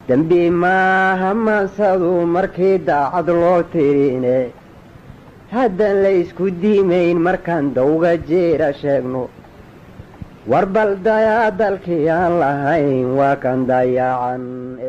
dembi maaha mansadu markii daacad loo tirine haddaan la ysku diimayn markaan dawga jeera sheegno war bal dayaa dalkii aan lahayn waa kan dayacan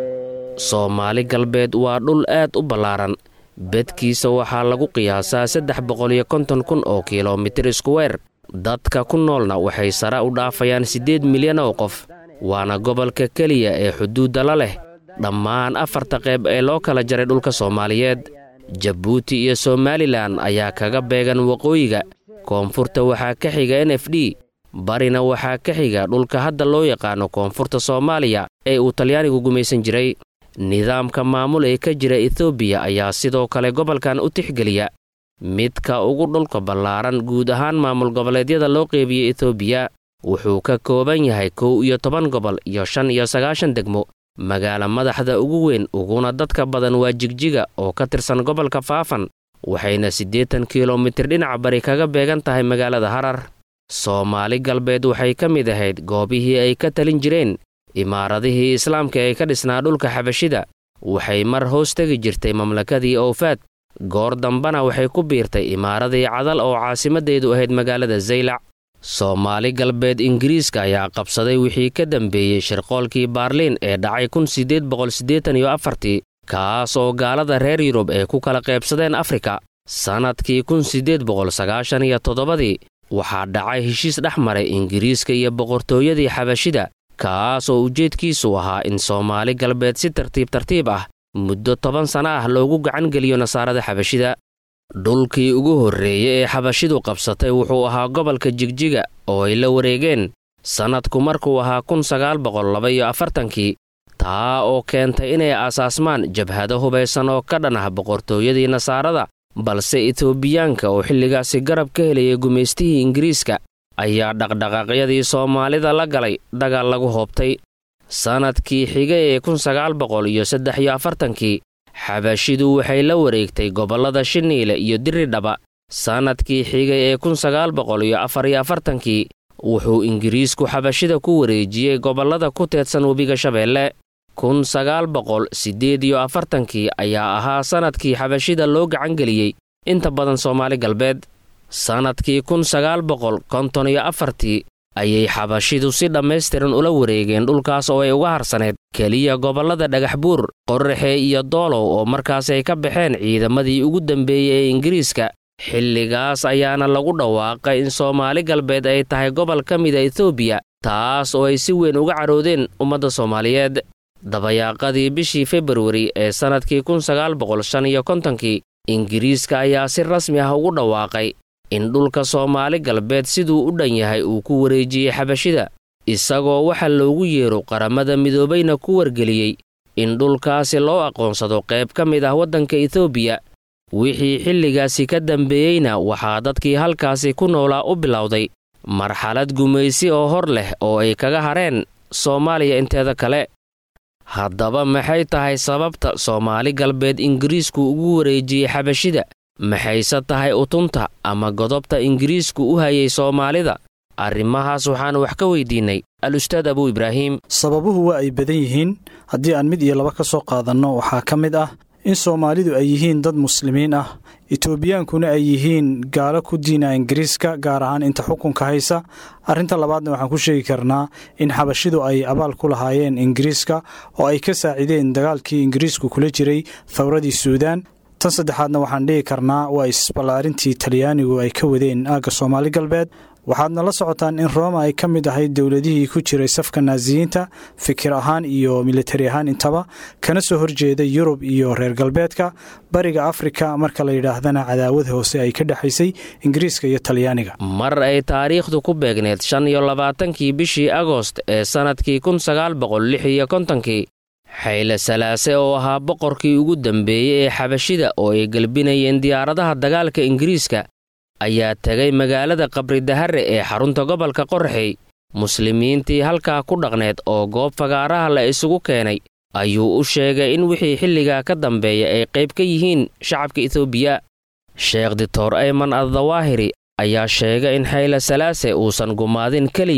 soomaali galbeed waa dhul aad u ballaaran bedkiisa waxaa lagu qiyaasaa saddex boqol iyo konton kun oo kilomitir iskuweer dadka ku noolna waxay sare u dhaafayaan siddeed milyan oo qof waana gobolka keliya ee xuduudda la leh dhammaan afarta qayb ee loo kala jaray dhulka soomaaliyeed jabuuti iyo somalilan ayaa kaga beegan waqooyiga koonfurta waxaa ka xiga n f d barina waxaa ka xiga dhulka hadda loo yaqaano koonfurta soomaaliya ee uu talyaanigu gumaysan jiray nidaamka maamul ee ka jira etoobiya ayaa sidoo kale gobolkan u tixgeliya midka ugu dhulka ballaaran guud ahaan maamul goboleedyada loo qeybiyey etoobiya wuxuu ka kooban yahay kow iyo toban gobol iyo shan iyo sagaashan degmo magaala madaxda ugu weyn uguna dadka badan waa jigjiga oo ka tirsan gobolka faafan waxayna siddeetan kilomitir dhinaca bari kaga beegan tahay magaalada harar soomaali galbeed waxay ka mid ahayd goobihii ay ka talin jireen imaaradihii islaamka ee ka dhisnaa dhulka xabashida waxay mar hoos tegi jirtay mamlakadii owfaad goor dambana waxay ku biirtay imaaradii cadal oo caasimaddeedu ahayd magaalada zaylac soomaali galbeed ingiriiska ayaa qabsaday wixii ka dambeeyey shirqoolkii baarliin ee dhacay kun siddeed boqol siddeetan iyo afartii kaas oo gaalada reer yurub ay ku kala qaybsadeen afrika sannadkii kun siddeed boqol sagaashan iyo toddobadii waxaa dhacay heshiis dhex maray ingiriiska iyo boqortooyadii xabashida kaas oo ujeedkiisu ahaa in soomaali galbeed si tartiib tartiib ah muddo toban sana ah loogu gacan geliyo nasaarada xabashida dhulkii ugu horreeyey ee xabashidu qabsatay wuxuu ahaa gobolka jigjiga oo ay la wareegeen sannadku markuu ahaa kun sagaal boqol laba iyo afartankii taa oo keentay inay aasaasmaan jabhado hubaysan oo ka dhan ah boqortooyadii nasaarada balse etoobiyaanka oo xilligaasi garab ka helayay gumaystihii ingiriiska ayaa dhaqdhaqaaqyadii soomaalida la galay dagaal lagu hoobtay sannadkii xigay ee kun sagaal boqol iyo saddex iyo afartankii xabashidu waxay la wareegtay gobollada shiniile iyo diridhaba sannadkii xigay ee kun sagaal boqol iyo afar iyo afartankii wuxuu ingiriisku xabashida ku wareejiyey gobollada ku teedsan webiga shabeelle kun sagaal boqol siddeed iyo afartankii ayaa ahaa sannadkii xabashida loo gacangeliyey inta badan soomaali galbeed sannadkii kun sagaal boqol konton iyo afartii ayay xabashidu si dhammaystiran ula wareegeen dhulkaas oo ay uga harsaneed keliya gobollada dhagaxbuur qorraxe iyo doolow oo markaas ay ka baxeen ciidamadii ugu dambeeyey ee ingiriiska xilligaas ayaana lagu dhawaaqay in soomaali galbeed ay tahay gobol ka mida etoobiya taas oo ay si weyn uga cadhoodeen ummadda soomaaliyeed dabayaaqadii bishii februari ee sannadkii kun sagaal boqol shan iyo kontonkii ingiriiska ayaa si rasmi ah ugu dhawaaqay in dhulka soomaali galbeed siduu u dhan yahay uu ku wareejiyey xabashida isagoo waxa loogu yeero qaramada midoobayna ku wargeliyey in dhulkaasi loo aqoonsado qayb ka mid ah waddanka etoobiya wixii xilligaasi ka dambeeyeyna waxaa dadkii halkaasi ku noolaa u bilowday marxalad gumaysi oo hor leh oo ay kaga hareen soomaaliya inteeda kale haddaba maxay tahay sababta soomaali galbeed ingiriisku ugu wareejiyey xabashida maxayse tahay utunta ama godobta ingiriisku u hayay soomaalida arrimahaas waxaan wax ka weydiinnay al-ustaad abuu ibraahim sababuhu waa ay badan yihiin haddii aan mid iyo laba ka soo qaadanno waxaa ka mid ah in soomaalidu ay yihiin dad muslimiin ah etoobiyaankuna ay yihiin gaalo ku diina ingiriiska gaar ahaan inta xukunka haysa arrinta labaadna waxaan ku sheegi karnaa in xabashidu ay abaal ku lahaayeen ingiriiska oo ay ka saacideen dagaalkii ingiriisku kula jiray thawradii suudaan tan saddexaadna waxaan dhihi karnaa waa isballaarintii talyaanigu ay ka wadeen aagga soomaali galbeed waxaadna la socotaan in rooma ay ka mid ahayd dowladihii ku jiray safka naasiyiinta fikir ahaan iyo militari ahaan intaba kana soo horjeeda yurub iyo reer galbeedka bariga afrika marka la yidhaahdana cadaawad hoose ay ka dhexaysay ingiriiska iyo talyaaniga mar ay taariikhdu ku beegneed shan iyo labaatankii bishii agost ee sannadkii kun sagaal boqol lix iyo kontonkii xayle salaase oo ahaa boqorkii ugu dambeeyey ee xabashida oo ay gelbinayeen diyaaradaha dagaalka ingiriiska ayaa tegay magaalada qabridahare ee xarunta gobolka qorraxey muslimiintii halkaa ku dhaqneed oo goob fagaaraha la isugu keenay ayuu u sheegay in wixii xilligaa ka dambeeya ay qayb ka yihiin shacabka etoobiya sheekh dictor ayman addawaahiri ayaa sheegay in xayle salaase uusan gumaadin keliya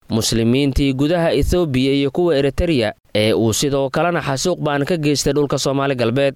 muslimiintii gudaha ethoobiya iyo kuwa eritereya ee uu sidoo kalena xasuuq baan ka geystay dhulka soomaali galbeed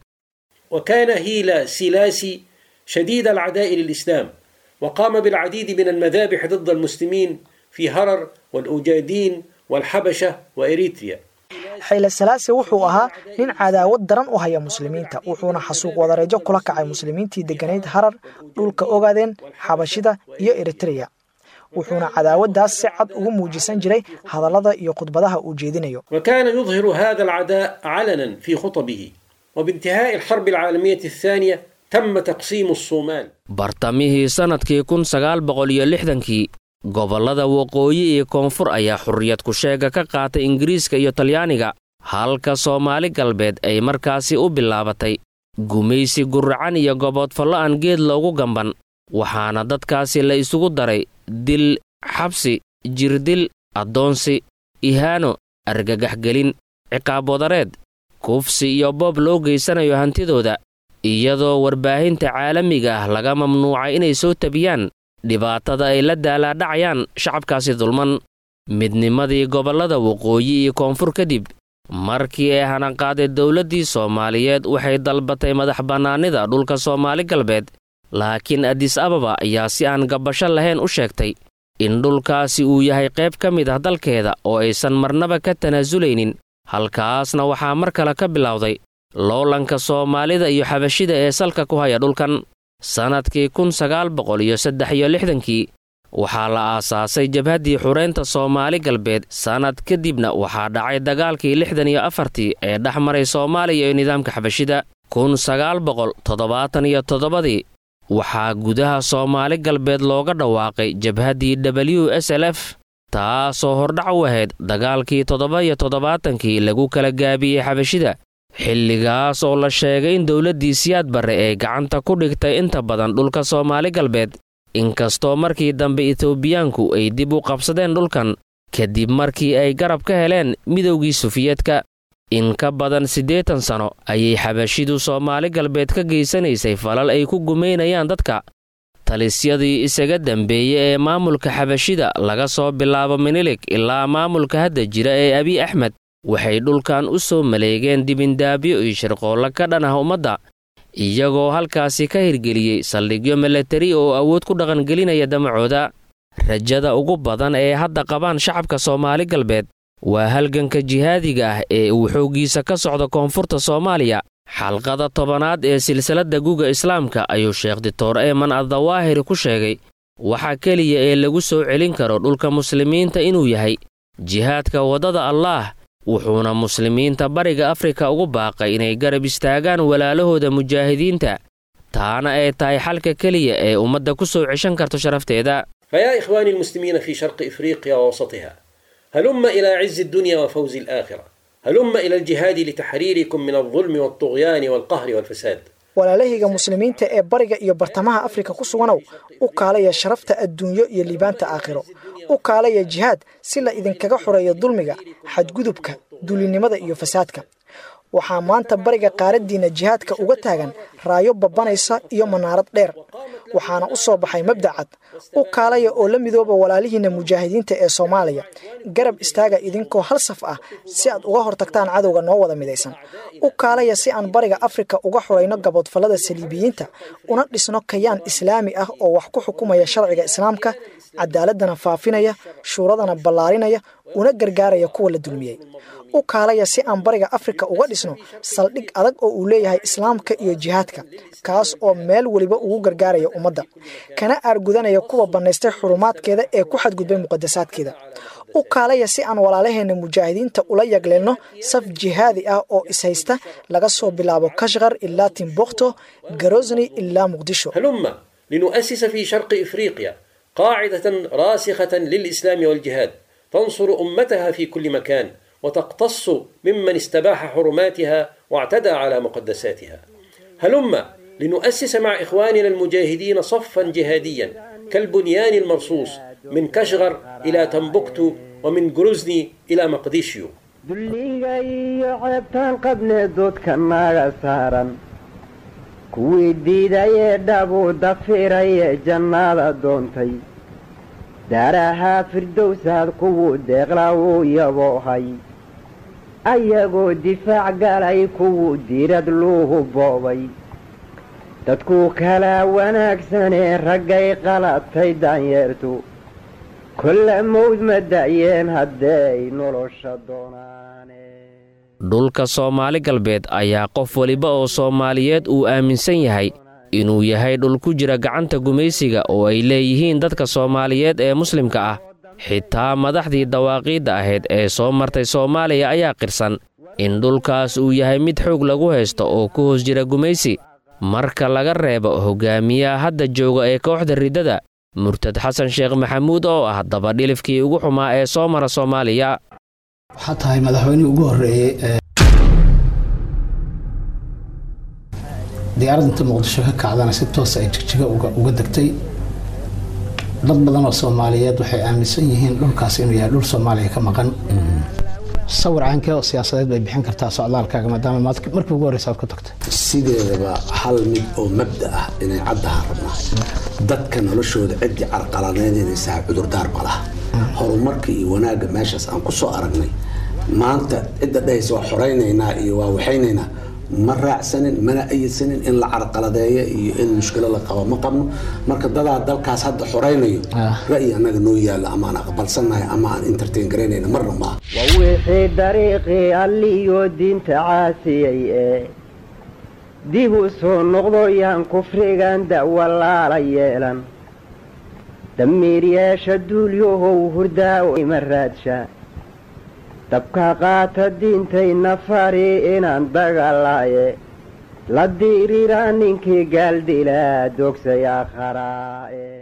وكان هيلا سيلاسي شديد العداء للإسلام وقام بالعديد من المذابح ضد المسلمين في هرر والأوجادين والحبشة وإريتريا xayle salaase wuxuu ahaa nin cadaawad daran u haya muslimiinta wuxuuna xasuuq wadareejo kula kacay muslimiintii degganayd harar dhulka ogaadeen xabashida iyo eritreya wuxuuna cadaawaddaas si cad ugu muujisan jiray hadallada iyo khudbadaha uu jeedinayo وكان يظهر هذا العداء علنا في خطبه وبانتهاء الحرب العالمية الثانية تم تقسيم الصومال bartamihii sannadkii kun sagaal boqol iyo lixdankii gobollada waqooyi iyo koonfur ayaa xurriyad ku-sheega ka qaatay ingiriiska iyo talyaaniga halka soomaali galbeed ay markaasi u bilaabatay gumaysi guracan iyo goboodfallo aan geed loogu gamban waxaana dadkaasi la isugu daray dil xabsi jirdil addoonsi ihaano argagaxgelin ciqaab wadareed kufsi iyo boob loo geysanayo hantidooda iyadoo warbaahinta caalamiga ah laga mamnuucay inay soo tabiyaan dhibaatada ay la daalaadhacayaan shacabkaasi dulman midnimadii gobollada waqooyi iyo koonfur kadib markii ay hanaqaaday dowladdii soomaaliyeed waxay dalbatay madax bannaanida dhulka soomaali galbeed laakiin adis ababa ayaa si aan gabbasho lahayn u sheegtay in dhulkaasi uu yahay qayb ka mid ah dalkeeda oo aysan marnaba ka tanaasulaynin halkaasna waxaa mar kale ka bilowday loolanka soomaalida iyo xabashida ee salka ku haya dhulkan sannadkii kun sagaal boqol iyo saddex iyo lixdankii waxaa la aasaasay jabhaddii xureynta soomaali galbeed sannad kadibna waxaa dhacay dagaalkii lixdan iyo afartii ee dhex maray soomaaliya iyo nidaamka xabashida kun sagaal boqol toddobaatan iyo toddobadii waxaa gudaha soomaali galbeed looga dhawaaqay jabhaddii w s l f taasoo hordhac u ahayd dagaalkii toddoba iyo toddobaatankii lagu kala gaabiyey xabashida xilligaas oo la sheegay in dowladdii siyaad barre ee gacanta ku dhigtay inta badan dhulka soomaali galbeed inkastoo markii dambe etoobiyaanku ay dib u qabsadeen dhulkan kadib markii ay garab ka heleen midowgii sufiyeedka in ka badan siddeetan sano ayay xabashidu soomaali galbeed ka geysanaysay falal ay ku gumaynayaan dadka talisyadii isaga dambeeyey ee maamulka xabashida laga soo bilaabo minilig ilaa maamulka hadda jira ee abiy axmed waxay dhulkan u soo maleegeen dibindaabyo iyo shirqoollo ka dhan ah ummadda iyagoo halkaasi ka hirgeliyey saldhigyo milatari oo awood ku dhaqangelinaya damacooda rajada ugu badan ee hadda qabaan shacabka soomaali galbeed waa halganka jihaadiga ah ee uu xooggiisa ka socda koonfurta soomaaliya xalqada tobanaad ee silsiladda guga islaamka ayuu sheekh dictor eeman addawaahiri ku sheegay waxa keliya ee lagu soo celin karo dhulka muslimiinta inuu yahay jihaadka waddada allaah wuxuuna muslimiinta bariga afrika ugu baaqay inay garab istaagaan walaalahooda mujaahidiinta taana ay tahay xalka keliya ee ummadda ku soo ceshan karto sharafteeda فيا إخواني المسلمين في شرق إفريقيا ووسطها هلم إلى عز الدنيا وفوز الآخرة هلم إلى الجهاد لتحريركم من الظلم والطغيان والقهر والفساد walaalahayga muslimiinta ee bariga iyo bartamaha afrika ku suganow u kaalaya sharafta adduunyo iyo liibaanta aakhiro u kaalaya jihaad si la idinkaga xoreeyo dulmiga xadgudubka dulinimada iyo fasaadka waxaa maanta bariga qaaraddiinna jihaadka uga taagan raayo babbanaysa iyo manaarad dheer waxaana u soo baxay mabda cad u kaalaya oo la midooba walaalihiinna mujaahidiinta ee soomaaliya garab istaaga idinkoo hal saf ah si aad uga hortagtaan cadowga noo wada midaysan u kaalaya si aan bariga afrika uga xorayno gaboodfallada saliibiyiinta una dhisno kayaan islaami ah oo wax ku xukumaya sharciga islaamka cadaaladana faafinaya shuuradana ballaarinaya una gargaaraya kuwa la dulmiyey u kaalaya si aan bariga afrika uga dhisno saldhig adag oo uu leeyahay islaamka iyo jihaadka kaas oo meel weliba ugu gargaaraya ummadda kana aargudanaya kuwa bannaystay xurumaadkeeda ee ku xadgudbay muqadasaadkeeda u kaalaya si aan walaalaheenna mujaahidiinta ula yagleelno saf jihaadi ah oo ishaysta laga soo bilaabo kashkar ilaa timbukto garosni ilaa muqdisho هلم لنؤسس في شرق إفريقيا قاعدة راسخة للإسلام والجهاد تنصر أمتها في كل مكان وتقتص ممن استباح حرماتها واعتدى على مقدساتها هلم لنؤسس مع إخواننا المجاهدين صفا جهاديا كالبنيان المرصوص من كشغر إلى تنبكتو ومن جروزني إلى مقديشيو dulliga iyo ceebtaan qabnee doodka naaga saaran kuwii diidayee dhabuu dafirayee jannaada doontay daarahaa firdowsaad kuwuu deeqla uu yaboohay ayagoo difaac galay kuwuu diirad luuhu boobay dadkuu kala wanaagsanee raggay qalatay daanyeertu kolla mawd ma da'yeen hadday nolosha doonaane dhulka soomaali galbeed ayaa qof weliba oo soomaaliyeed uu aaminsan yahay inuu yahay dhul ku jira gacanta gumaysiga oo ay leeyihiin dadka soomaaliyeed ee muslimka ah xitaa madaxdii dawaaqiidda ahayd ee soo martay soomaaliya ayaa qirsan in dhulkaas uu yahay mid xoog lagu haysto oo ku hoos jira gumaysi marka laga reebo hoggaamiyaha hadda jooga ee kooxda riddada murtad xasan sheekh maxamuud oo ah dabadhilifkii ugu xumaa ee soo mara soomaaliya waxaa tahay madaxweynihii ugu horreeyey ee diyaaradda inta muqdisho ka kacdana si toosa ay jigjiga uga degtay dad badan oo soomaaliyeed waxay aaminsan yihiin dhulkaas inuu yahay dhul soomaaliya ka maqan sawir caankee oo siyaasadeed bay bixin kartaa socdaalkaaga maadaama markii ugu horreysa aad ku tagtay sideedaba hal mid oo mabda ah inay caddaha rabnaa dadka noloshooda ciddii carqaladeynaysaa cudurdaar ma laha horumarka iyo wanaagga meeshaas aan ku soo aragnay maanta cidda dhahaysa waa xoraynaynaa iyo waa waxaynaynaa ma raacsanin mana ayidsanin in la carqaladeeyo iyo in mushkilo la qabo ma qabno marka dadaa dalkaas hadda xoraynayo ra'yi annaga noo yaalla ama aan aqbalsannahay ama aan entertain garaynayna marna maaha waa wixii dariiqii alliyo diinta caasiyey ee dib u soo noqdo yaan kufrigan da'walaala yeelan damiir yeesha duulyahow hurdaa ima raadsha dabka qaata diintayna fari inaan dagaalaaye la diiriraa ninkii gaaldilaa dogsay akharaae